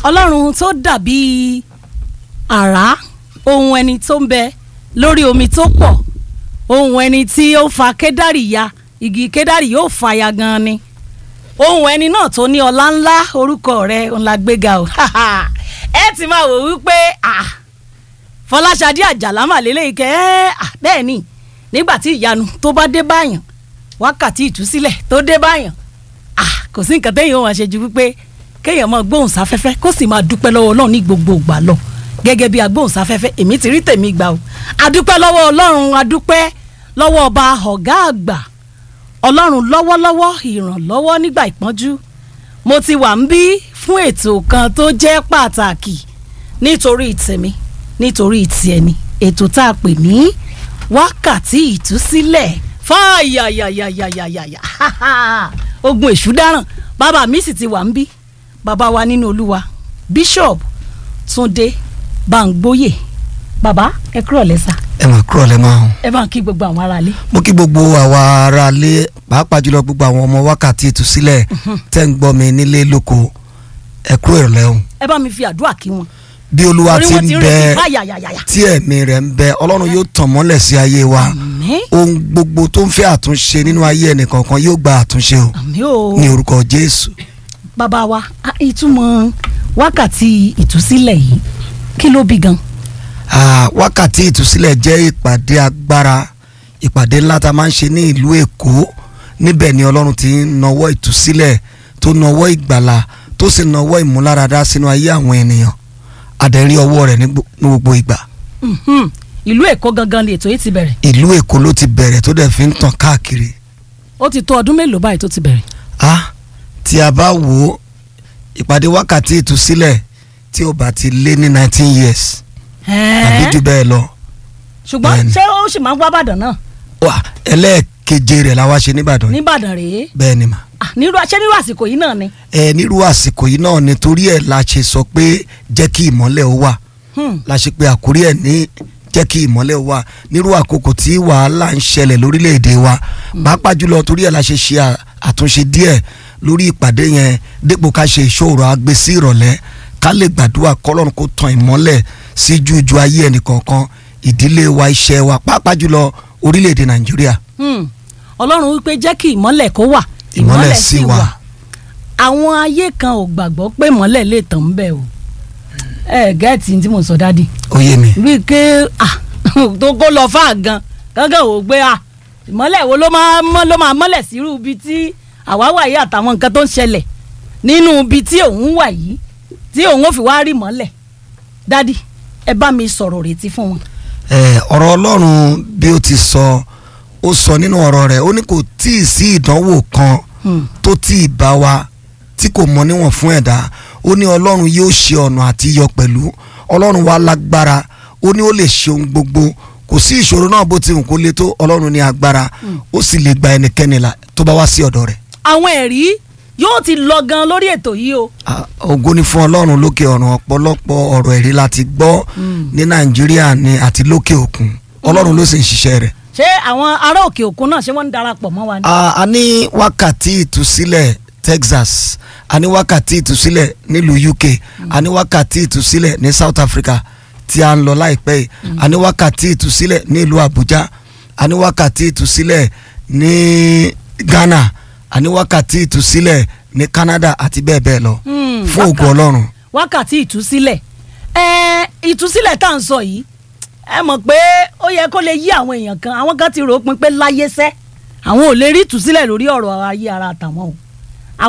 ọlọ́run tó dàbí àrá ohun ẹni tó ń bẹ lórí omi tó pọ̀ ohun ẹni tí ó fa kédárì ya igi kédárì yóò fa ya gan ni ohun ẹni náà tó ní ọlá ńlá orúkọ rẹ̀ ńlá gbéga o ẹ ti máa wò wípé ah fọláṣadé àjàlá mà lélẹ́yìí kẹ́ ẹ́ bẹ́ẹ̀ ni nígbà tí ìyanu tó bá dé báyàn wákàtí ìtúsílẹ̀ tó dé báyàn ah kò sí nǹkan téèyàn máa ṣe ju wípé kéèyàn máa gbóhùn sáfẹ́fẹ́ kó sì máa dúpẹ́ lọ́wọ́ ọlọ́run ní gbogbo ìgbà lọ gẹ́gẹ́ bí agbóhùn sáfẹ́fẹ́ èmi ti rí tèmi gbà o adúpẹ́ lọ́wọ́ ọlọ́run adúpẹ́ lọ́wọ́ ọba ọ̀gá àgbà ọlọ́run lọ́wọ́lọ́wọ́ ìrànlọ́wọ́ nígbà ìpọ́njú mo ti wà ń bí fún ètò kan tó jẹ́ pàtàkì nítorí tèmi nítorí tiẹ̀ ni ètò tá a pè ní wákàtí ìtúsílẹ̀ fáyàyàyàyàyàyà ogun èṣù dáràn bàbá mi sì ti wà ń bí bàbá wa nínú olúwa bishop túndé báńgbóyè bàbá ẹ kúrò lẹ́sà ẹ máa kúrò lẹ́ máa hàn. ẹ bá ń kí gbogbo àwọn aráalé. mo kí gbogbo àwa aráalé pàápàá jùlọ gbogbo àwọn ọmọ wákàtí ìtúsílẹ̀ tẹ́ ń gbọ́ mi nílé lóko ẹ kúrò ìrọ̀lẹ́ o. ẹ bá mi fi àdúrà kí wọn. bí olúwa orí ti wọn ń ti ń bẹ retí fáyàyàyàyà. tí ẹ̀mí rẹ̀ ń bẹ ọlọ́run yóò tàn mọ́lẹ̀ sí ayé wa àmín ohun gbogbo tó ń fẹ́ àtúnṣe nínú ayé ẹnìkọ̀ọ̀kan yóò gba àtúnṣe o àmín o ní orúkọ jésù. bàbá wa a- ìtumọ̀ wákàtí ìtúsílẹ̀ yìí kí ló bí gan. Ah, wákàtí ìtúsílẹ̀ jẹ́ ìpàdé agbára ìpàdé ńlá tá a máa ń ṣe ní ìlú èkó níbẹ̀ ni ọlọ́run ti ń nawọ́ ìtúsílẹ̀ tó nawọ́ ìgbàlà tó sì nawọ́ ìmúláradá sínú ayé àwọn ènìyàn àdẹ̀rí ọwọ́ rẹ̀ ní gbo- ní gbogbo ìgbà Mhm. ìlú èkó gangan ni ètò yìí ti bẹ̀rẹ̀ ìlú èkó ló ti bẹ̀rẹ̀ tó dẹ̀ fi ń tàn káàkiri ó ti tó ọdún mélòó báyìí tó ti bẹ̀rẹ̀. ah tí a bá wò ó ìpàdé wákàtí ìtúsílẹ̀ tí ó bá ti lé ní nineteen years tàbí jù bẹ́ẹ̀ lọ ṣùgbọ́n bẹ́ẹ̀ni. ṣé ó sì máa ń wá bàdàn náà wà ẹlẹ́ẹ̀keje rẹ̀ la wá ṣe nìbàdàn yìí nìbàdàn rèé bẹ́ẹ̀ ni mà. Ah, nírú ṣé nírú àsìkò yìí náà ni. ẹ nírú àsìkò yìí náà nítorí ẹ̀ la ṣe sọ pé jẹ́ kí ìmọ́lẹ̀ ó wà Hmm. la ṣe pé àkórí ẹ̀ ní jẹ́ kí ìmọ́lẹ̀ ó wà nírú àkókò tí wàhálà ń ṣẹlẹ̀ lórílẹ̀‐èdè wa pàápàá jùlọ torí ẹ̀ la ṣe ṣe à- àtúnṣe díẹ̀ lórí ìpàdé yẹn dípò ká ṣe ìṣòro àgbẹ̀ sí ìrọ̀lẹ́ ká lè gbàdúrà kọ́lọ́run kó tan ìmọ́lẹ̀ sí jújú ayé ẹnìkọ̀ọ̀kan ìdílé wa iṣẹ́ wa pàápàá jùlọ orílẹ̀‐èdè nàìjíríà Hmm. ọlọ́run wípé jẹ́ kí ìmọ́lẹ̀ kó wà Ìmọ́lẹ̀ sì wà. àwọn ayé kan ò gbàgbọ́ pé ìmọ́lẹ̀ lè tàn ń bẹ̀ o ẹ gẹ́ẹ̀tì tí mo sọ dádì ó yé mi bíi ké ah, tó kó lọ fáà gan gángan ò gbé ah, ìmọ́lẹ̀ wo ló máa mọ́ ló máa mọ́lẹ̀ sírú ibi tí àwa wà yìí àtàwọn nǹkan tó ń ṣẹlẹ̀ nínú ibi tí òun wà yìí tí òun ò fi wá rí mọ́lẹ̀ dádì ẹ bá mi sọ̀rọ̀ retí fún wọn. ẹ ọ̀rọ̀ ọlọ́run bí ó ti sọ ó sọ nínú ọ̀rọ̀ rẹ̀ ó ní kò tí ì sí ìdánwò kan Hmm. tó tí ì bá wa tí kò mọ níwọ̀n fún ẹ̀dá ó ní ọlọ́run yóò ṣe ọ̀nà àti yọ pẹ̀lú ọlọ́run wa lágbára ó ní ó lè ṣe ohun gbogbo kò sí ìṣòro náà bó ti hùn kó le tó ọlọ́run ní agbára ó sì lè gba ẹnikẹ́ni là tó bá wá sí ọ̀dọ̀ rẹ̀ àwọn ẹ̀rí yóò ti lọ gan lórí ètò yìí o. Ah, ògo ni fún ọlọ́run lókè ọ̀run ọ̀pọ̀lọpọ̀ ọ̀rọ̀ ẹ̀rí láti gbọ́ ní nàìjíríà ni àti lókè òkun ọlọ́run ló sì ń ṣiṣẹ́ rẹ̀ ṣé àwọn ará òkè òkun náà ṣé wọ́n ń darapọ̀ mọ́ wa ni. a a ní wákàtí ìtúsílẹ̀ Texas a ní wákàtí ìtúsílẹ̀ nílùú UK a ní wákàtí ìtúsílẹ̀ ní South Africa tí a ń lọ láìpẹ́ yìí a ní wákàtí ìtúsílẹ̀ nílùú Abuja a ní wákàtí ìtúsílẹ̀ ní Ghana a ní wákàtí ìtúsílẹ̀ ní Canada àti bẹ́ẹ̀ bẹ́ẹ̀ lọ Hmm, fún ògo wákà- Ọlọ́run wákàtí ìtúsílẹ̀ ẹ ìtúsílẹ̀ tá à ń sọ yìí ẹ mọ̀ pé ó yẹ kó lè yí àwọn èèyàn kan àwọn kan ti rò ó pin pé láyé sẹ́ àwọn ò lè rí ìtúsílẹ̀ lórí ọ̀rọ̀ ayé ara àtàwọn o